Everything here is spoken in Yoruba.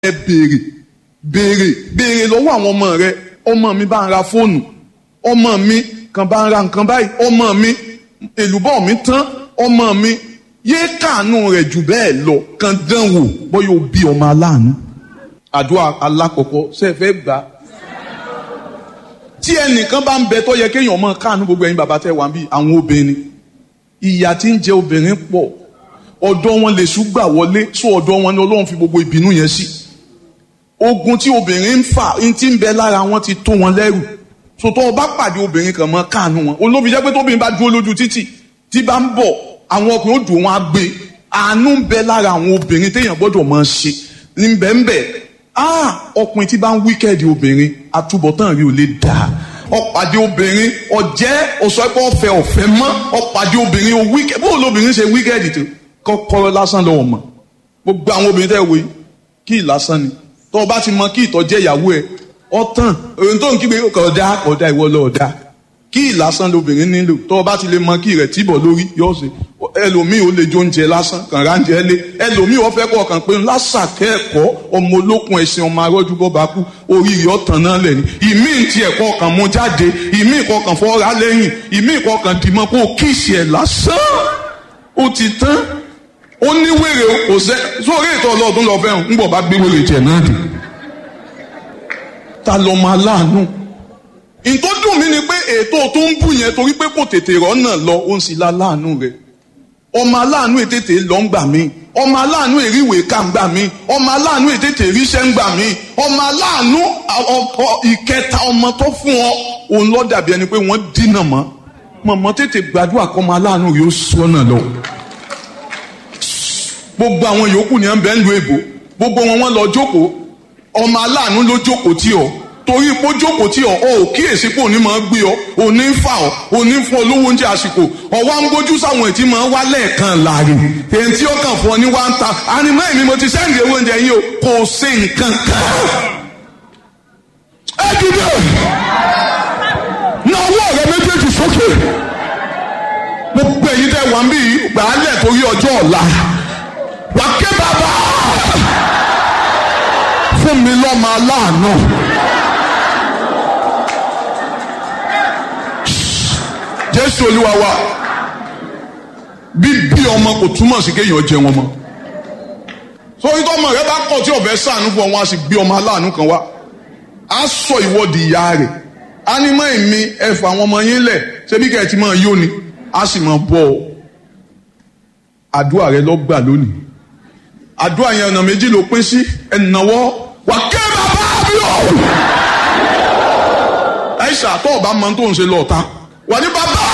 ẹ béèrè béèrè béèrè lọ́wọ́ àwọn ọmọ rẹ ọmọ mi bá ń ra fóònù ọmọ mi kan bá ń ra nǹkan báyìí ọmọ mi èlùbọ́ mi tán ọmọ mi yéé kàánú rẹ̀ jù bẹ́ẹ̀ lọ kan dán wò bóyá o bí ọmọ aláàánú àdúrà alákọ̀ọ́kọ́ ṣe é fẹ́ gbà á tí ẹnìkan bá ń bẹ tó yẹ kéèyàn mọ káànú gbogbo ẹ̀yin bàbá tẹ wà bí àwọn obìnrin ìyà tí ń jẹ obìnrin pọ̀ ọ̀dọ̀ wọn lè ṣùgbà wọlé sọ ọ̀dọ̀ wọn ni Ọlọ́run fi gbogbo ìbínú yẹn sí ogun tí obìnrin ń fà ń tí ń bẹ lára wọn ti tó wọn lẹ́rù sòtọ́ ọba pàdé obìnrin kan mọ́ káànú wọn olóbi jẹ́ pé tóbìnrin bá dúró lójú títì tí bá ń bọ̀ àwọn ọkùnrin ó dùn wọn á gbé àánú ń bẹ lára àwọn obìnrin téèyàn gbọ́dọ̀ máa ṣe ní bẹ́ẹ̀nbẹ́ ah ọkùnrin tí bá ń wíkẹ́ẹ̀dì obìnrin àtúbọ̀tán rí ò lè dáa ọ̀pàdé obìnrin ọ̀jẹ́ ọ̀sọ́pọ̀ ọ̀fẹ́ ọ̀fẹ́ mọ́ ọ̀pàdé obìnrin o wíkẹ́ bó lóbìnrin ṣe wíkẹ́ẹ̀dì tó kọ́kọ́rọ́ lásán lọ́wọ́ mọ̀ gbogbo àwọn obìnrin tẹ́ wo yìí kí ì lásán ni tó o bá ti mọ kí ìtọ́jẹ́ ìyàwó ẹ̀ ọ̀tàn òun tó ń kígbe kọ̀ọ̀dá kọ̀ọ̀dá ìwọ lọ́ọ̀dá kí ì lásán lobìnrin nílò tó o bá ti lè mọ kí rẹ̀ tìbọ̀ lórí yóò ṣe ẹlòmíì ó lè jó oúnjẹ lásán kàn ráńjẹ lé ẹlòmíì ó fẹ́ kọ́ kàn pé lásàkẹ́ ẹ̀kọ́ ọmọ olókun ẹ̀sìn ọmọ arọ́jú bọ́ba kú oríire ọ̀tàn náà lẹ̀ ní ìmíì ti ẹ̀kọ́ kan mú jáde ìmíì kọ́ kàn fọ́ra lẹ́yìn ìmíì kọ́ kàn dìmọ́ kó kíìsì ẹ̀ lásán ó ti tán ó ní wèrè kò sẹ́ sórí ètò ọlọ́ọ̀dún lọ fẹ́ràn ń bọ̀ bá gbé wèrè jẹ̀ náà dé ta lọ máa láàánú nǹkan dùn mí ni pé ètò tó ń bù yẹn torí pé kò tètè rọ́nà lọ ó ń sì la láàánú rẹ̀ ọmọ aláàánú ètètè lọ ń gbà mí ọmọ aláàánú èríwè ká ń gbà mí ọmọ aláàánú ètètè ríṣẹ́ ń gbà mí ọmọ aláàánú ọkọ ìkẹta ọmọ tó fún ọ òun lọ dàbí ẹni pé wọ́n dínà mọ́ mọ̀mọ́ tètè gbàdúrà kọ́ ọmọ aláàánú yóò sọ́nà lọ. gbogbo àwọn yòókù ni ẹ ń bẹ ń lu èbò gbogbo wọn wọn lọ jókòó ọmọ aláàánú ló jókòó tí ọ torí pé ó jókòó tí ọ ọ ò kíyèsí pé òní máa gbé ọ òní ń fà ọ òní ń fún ọ lówó oúnjẹ àsìkò ọwọ́ ń gbójú sáwọn ètí máa ń wá lẹ́ẹ̀kan láàrin èyí tí ó kàn fún ọ ní wá ń ta ànímọ́ èmi mo ti sẹ́ǹdì owó oúnjẹ yín o kò sí nǹkan kan. ẹ dìde na ọwọ́ rẹ méjèèjì sókè gbogbo èyí tẹ wà ń bí gbàálẹ̀ torí ọjọ́ ọ̀la wà ké bàbá fún mi lọ́mọ aláàánú. jésù olúwa wa bíbí ọmọ kò túmọ̀ sí kéèyàn jẹ wọn mọ́ sórí tọ́mọ rẹ bá kọ̀ tí ọ̀fẹ́ sànú fún ọ wọn á sì gbé ọmọ aláàánú kan wá á sọ ìwọ́de ìyá rẹ̀ á ní mọ́ èmi ẹ̀fọ́ àwọn ọmọ yín lẹ̀ ṣebí kẹ́ ẹ̀ ti máa yó ni á sì máa bọ̀ ọ́ àdúrà rẹ lọ gbà lónìí àdúrà yẹn ọ̀nà méjì ló pín sí ẹ̀nàwọ́ wà ké bàbá mi ò. ẹ ṣàtọ̀ ọba máa tó ń ṣe lọ́ọ̀ta wà ní bàbá